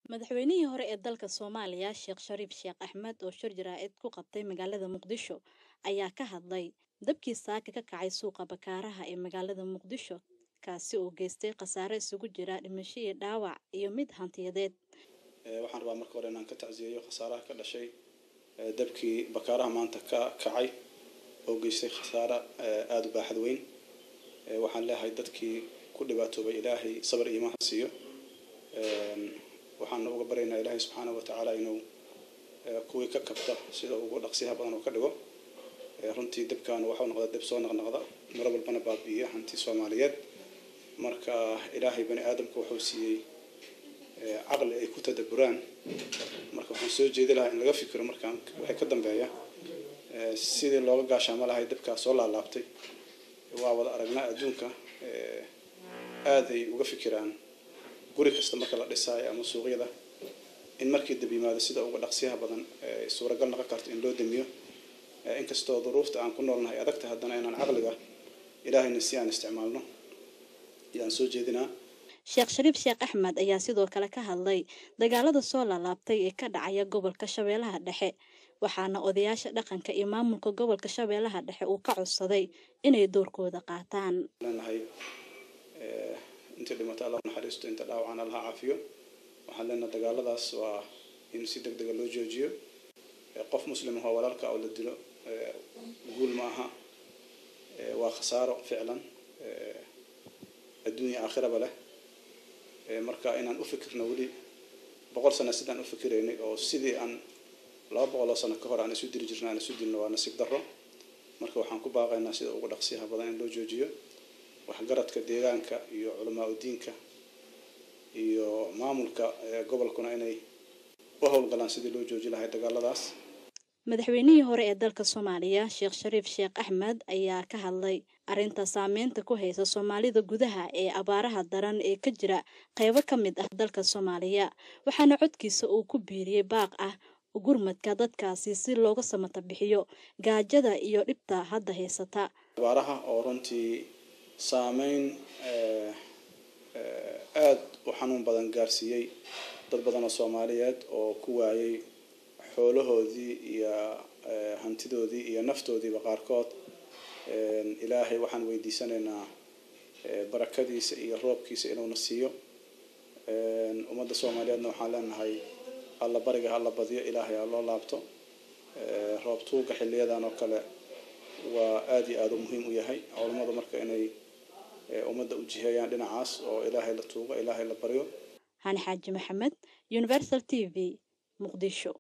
madaxweynihii hore ee dalka soomaaliya sheekh shariif sheekh axmed oo shir jaraa'id ku qabtay magaalada muqdisho ayaa ka hadlay dabkii saaka ka kacay suuqa bakaaraha ee magaalada muqdisho kaasi oo geystay khasaare isugu jira dhimasho iyo dhaawac iyo mid hantiyadeed waxaan rabaa marka hore inaan ka tacsiyeeyo khasaaraha ka dhashay dabkii bakaaraha maanta ka kacay oo geystay khasaare aada u baaxad weyn waxaan leeyahay dadkii ku dhibaatoobay ilaahay sabar iyo imaan siiyo waxaan uga baryaynaa ilaahay subxaana wa tacaala inuu kuwii ka kabta sida ugu dhaqsiyaha badan oo ka dhigo runtii dabkan waxau noqda dab soo naqnaqda maro walbana baabi'iya hanti soomaaliyeed marka ilaahay bani aadamka wuxuu siiyey caqli ay ku tadaburaan marka waxaan soo jeedi lahaa in laga fikiro markaan waxay ka dambeeya sidii looga gaashaamo lahay dabkaa soo laalaabtay waa wada aragnaa adduunka aaday uga fikiraan guri kasta marka la dhisaayo ama suuqyada in markii dab yimaado sida uga dhaqsiyaha badan suuragal noqon karto in loo damiyo inkastoo duruufta aan ku noolnahay adagta haddana inaan caqliga ilaahayna si aan isticmaalno ayaan soo jeedinaa sheekh shariif sheekh axmed ayaa sidoo kale ka hadlay dagaalada soo laalaabtay ee ka dhacaya gobolka shabeellaha dhexe waxaana odayaasha dhaqanka iyo maamulka gobolka shabeellaha dhexe uu ka codsaday inay doorkooda qaataan leenahay intii dhimata alla naxariisto inta dhaawacana allaha caafiyo waxaan leenahay dagaaladaas waa in si deg dega loo joojiyo qof muslim ahoo walaalka oo la dilo guul ma aha waa khasaaro ficlan adduunya aakhiraba leh marka inaan u fikirno weli boqol sano sidaan u fikiraynay oo sidii aan laba boqol oo sano ka hor aan isu diri jirna aan isu dilno waa nasiib darro marka waxaan ku baaqaynaa sida ugu dhaqsiyaha badan in loo joojiyo waxgaradka deegaanka iyo culamaa udiinka iyo maamulka gobolkuna inay u howlgalaan sidii loo jooji lahay dagaaladaas madaxweynihii hore ee dalka soomaaliya sheekh shariif sheekh axmed ayaa ka hadlay arrinta saameynta ku haysa soomaalida gudaha ee abaaraha daran ee ka jira qeybo ka mid ah dalka soomaaliya waxaana codkiisa uu ku biiriyey baaq ah gurmadka dadkaasi si looga samata bixiyo gaajada iyo dhibta hadda haysata abaaraha oo runtii saameyn aada u xanuun badan gaarsiiyey dad badan oo soomaaliyeed oo ku waayay xoolahoodii iyo hantidoodii iyo naftoodiiba qaarkood ilaahay waxaan weydiisanaynaa barakadiisa iyo roobkiisa inuuna siiyo ummadda soomaaliyeedna waxaan leenahay alla bariga hala badiyo ilaahay ha loo laabto roob tuuga xiliyadan oo kale waa aada iyo aada u muhiim u yahay culammadu marka inay ummadda u jiheeyaan dhinacaas oo ilaahay la tuugo ilaahay la baryo hani xaaji maxamed universal t v muqdisho